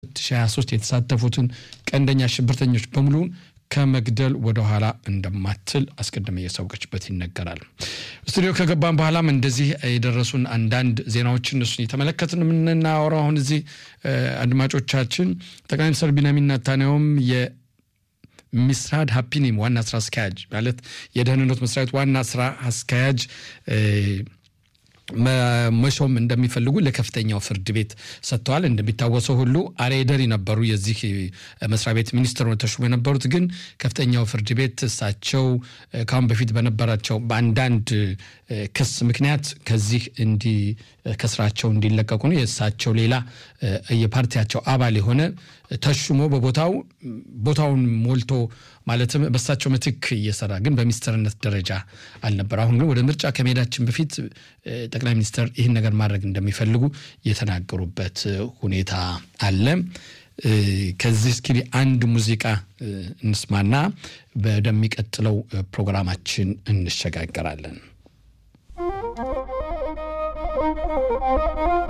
2023 የተሳተፉትን ቀንደኛ ሽብርተኞች በሙሉ ከመግደል ወደኋላ እንደማትል አስቀድመ እያሳወቀችበት ይነገራል። ስቱዲዮ ከገባን በኋላም እንደዚህ የደረሱን አንዳንድ ዜናዎችን እነሱን የተመለከትን የምናወራው አሁን እዚህ አድማጮቻችን ጠቅላይ ሚኒስትር ቢንያሚን ኔታንያሁም የሚስራድ ሀፒኒም ዋና ስራ አስኪያጅ ማለት የደህንነት መስሪያ ቤት ዋና ስራ አስኪያጅ መሾም እንደሚፈልጉ ለከፍተኛው ፍርድ ቤት ሰጥተዋል። እንደሚታወሰው ሁሉ አሬደሪ ነበሩ የዚህ መስሪያ ቤት ሚኒስትር ተሾሙ የነበሩት ግን ከፍተኛው ፍርድ ቤት እሳቸው ከአሁን በፊት በነበራቸው በአንዳንድ ክስ ምክንያት ከዚህ እንዲ ከስራቸው እንዲለቀቁ ነው። የእሳቸው ሌላ የፓርቲያቸው አባል የሆነ ተሹሞ በቦታው ቦታውን ሞልቶ ማለትም በእሳቸው ምትክ እየሰራ ግን በሚኒስትርነት ደረጃ አልነበር። አሁን ግን ወደ ምርጫ ከመሄዳችን በፊት ጠቅላይ ሚኒስትር ይህን ነገር ማድረግ እንደሚፈልጉ የተናገሩበት ሁኔታ አለ። ከዚህ እስኪ አንድ ሙዚቃ እንስማና ወደሚቀጥለው ፕሮግራማችን እንሸጋገራለን።